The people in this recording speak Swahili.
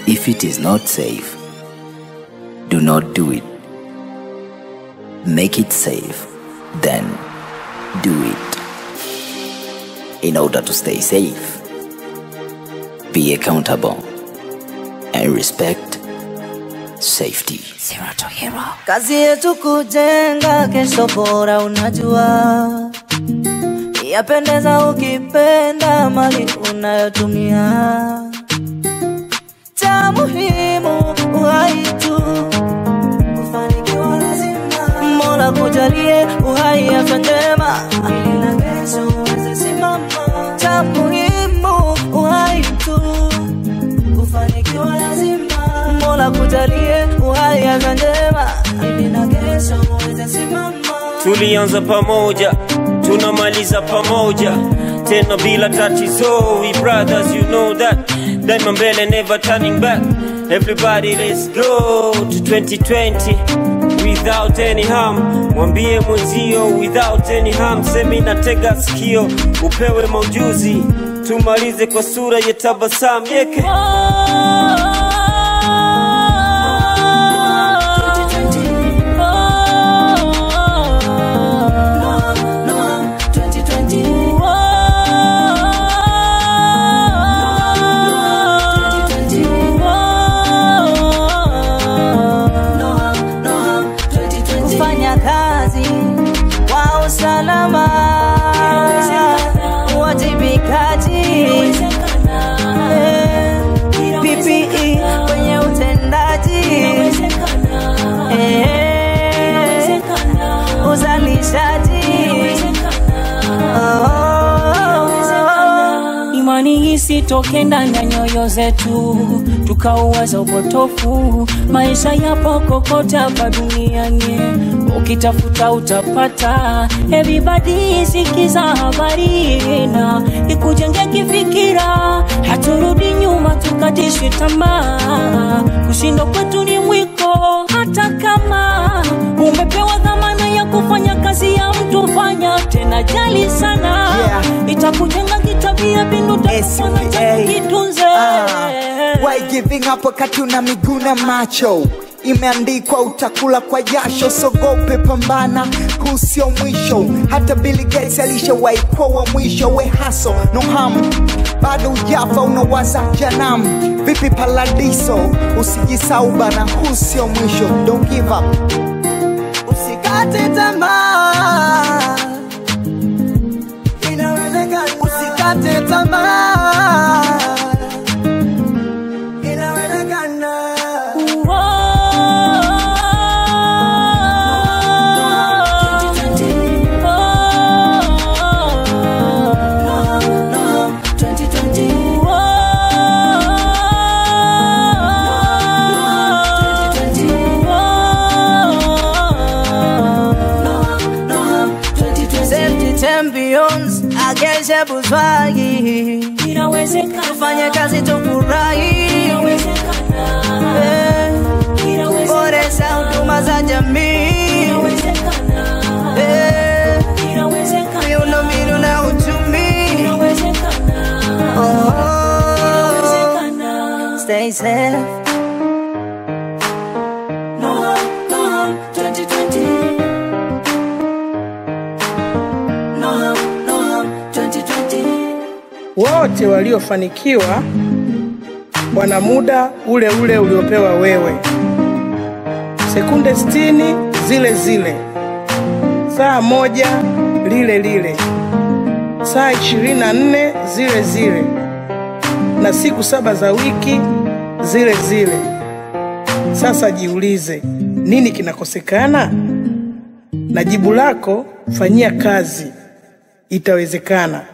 If it is not safe, do not do it. Make it safe, then do it. In order to stay safe, be accountable and respect safety. Zero to hero. Kazi yetu kujenga kesho bora, unajua yapendeza ukipenda mali unayotumia. Cha muhimu uhai tu, kufanikiwa lazima Mola kujalie uhai, afya njema ili na kesho uweze simama. Cha muhimu uhai tu, kufanikiwa lazima Mola kujalie uhai, afya njema ili na kesho uweze simama. tulianza pamoja tunamaliza pamoja tena bila tatizo we brothers you know that daima mbele never turning back everybody let's go to 2020 without any harm mwambie mwenzio without any harm semi natega sikio upewe maujuzi tumalize kwa sura ya tabasamu yeke kufanya kazi kwa usalama, uwajibikaji, eh, PPE kwenye utendaji, eh, uzalishaji, oh, Imani isitoke ndani ya nyoyo zetu, tukauwaza upotofu. Maisha yapo kokote hapa duniani, ukitafuta utapata. Everybody sikiza habari na ikujenge kifikira, haturudi nyuma tukatishwe tamaa. Kushindwa kwetu ni mwiko, hata kama umepewa dhamana ya kufanya kazi ya mtu, fanya tena, jali sana Yeah. itakujenga kitabia, bindu takufanya SPA. kitunze Ah, why giving up wakati una miguu na macho imeandikwa utakula kwa jasho sogope pambana huu sio mwisho hata Bill Gates alishawahi kuwa wa mwisho we haso no harm bado ujafa unawaza janam vipi paradiso usijisau bana huu sio mwisho don't give up usikate tamaa, inawezekana. Usikate tamaa, inawezekana. Safety champions, ageshe buzwagi, tufanye kazi tufurahi, eh, boresha huduma za jamii, eh, miundombinu na uchumi, oh, stay safe. No, no, 2020. No, no, 2020. wote waliofanikiwa wana muda ule ule uliopewa wewe, sekunde 60 zile zile, saa moja lile lile, saa 24 zile zile, na siku saba za wiki zile zile. Sasa jiulize, nini kinakosekana? Na jibu lako fanyia kazi, itawezekana.